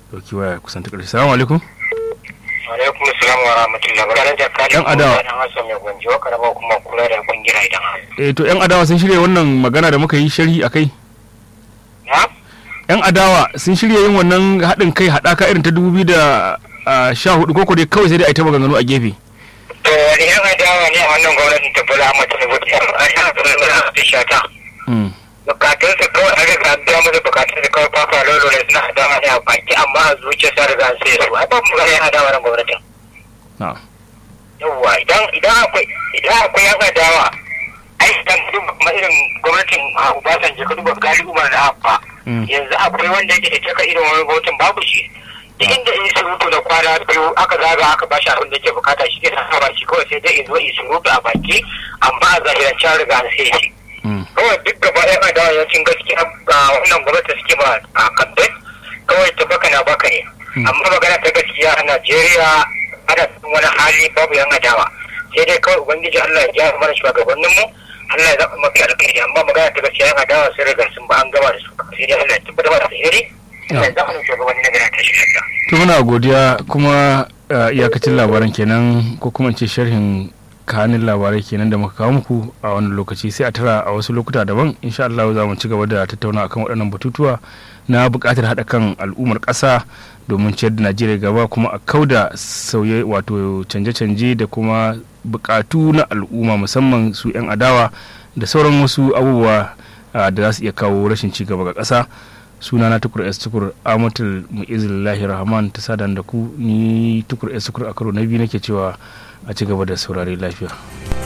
dauki waya kusan ta ƙarshe salamu alaikum alaikum salam wa rahmatullahi wa barakatuh Yan adawa. dan hasan mai gwanjo karaba kuma kula da kungira idan eh to yan adawa sun shirya wannan magana da muka yi sharhi akai na yan adawa sun shirya yin wannan haɗin kai haɗaka irin ta dubu biyu da sha hudu koko dai kawai sai dai a yi ta maganganu a gefe to wani yan adawa ne a wannan gwamnatin ta bula mata ne wata yan adawa ta shata Mm. bukatun su kawai an riga an biya musu bukatun su kawai fafa lolo ne suna adawa ne a baki amma a zuciya sa riga an sai su ai ba mu ga yan adawa nan gwamnatin na'am yawwa idan idan akwai idan akwai yan adawa ai idan duba kuma irin gwamnatin a Obasanjo ka duba gali Umar da Abba Mm. yanzu akwai wanda yake da taka irin wani gwamnatin babu shi da inda in surutu da kwana biyu aka zaga aka ba shi abin da yake bukata shi ke sa ba shi kawai sai dai in zo in surutu a baki amma a zahirance an riga an sai shi Mm. kawai duk gaba ɗaya adawa yawancin gaskiya ga wannan gwamnati suke ba a kamfe kawai ta baka na baka ne Mm. amma magana ta gaskiya a najeriya ana cikin wani hali babu yan adawa sai dai kawai ubangiji allah ya gyara mana shugabannin mu allah ya zaɓa mafi alkhairi amma magana ta gaskiya yan adawa sun riga sun ba an gama da su sai dai allah ya tabbatar da alheri allah ya zaɓa mana shugabanni na gari ta shi lafiya. to muna godiya kuma uh, iyakacin labaran kenan ko kuma in ce sharhin kanin labarai kenan da muka kawo muku a wani lokaci sai a tara a wasu lokuta daban insha Allah za mu ci gaba da tattauna akan waɗannan batutuwa na buƙatar haɗa kan al'ummar ƙasa domin ciyar da Najeriya gaba kuma a kauda sauye wato canje-canje da kuma buƙatu na al'umma musamman su 'yan adawa da sauran wasu abubuwa uh, da za su iya kawo rashin ci gaba ga ƙasa suna na tukur s tukur amatul mu'izillahi rahman ta sadan da ku ni tukur s tukur a karo na biyu nake cewa a ci gaba da saurare lafiya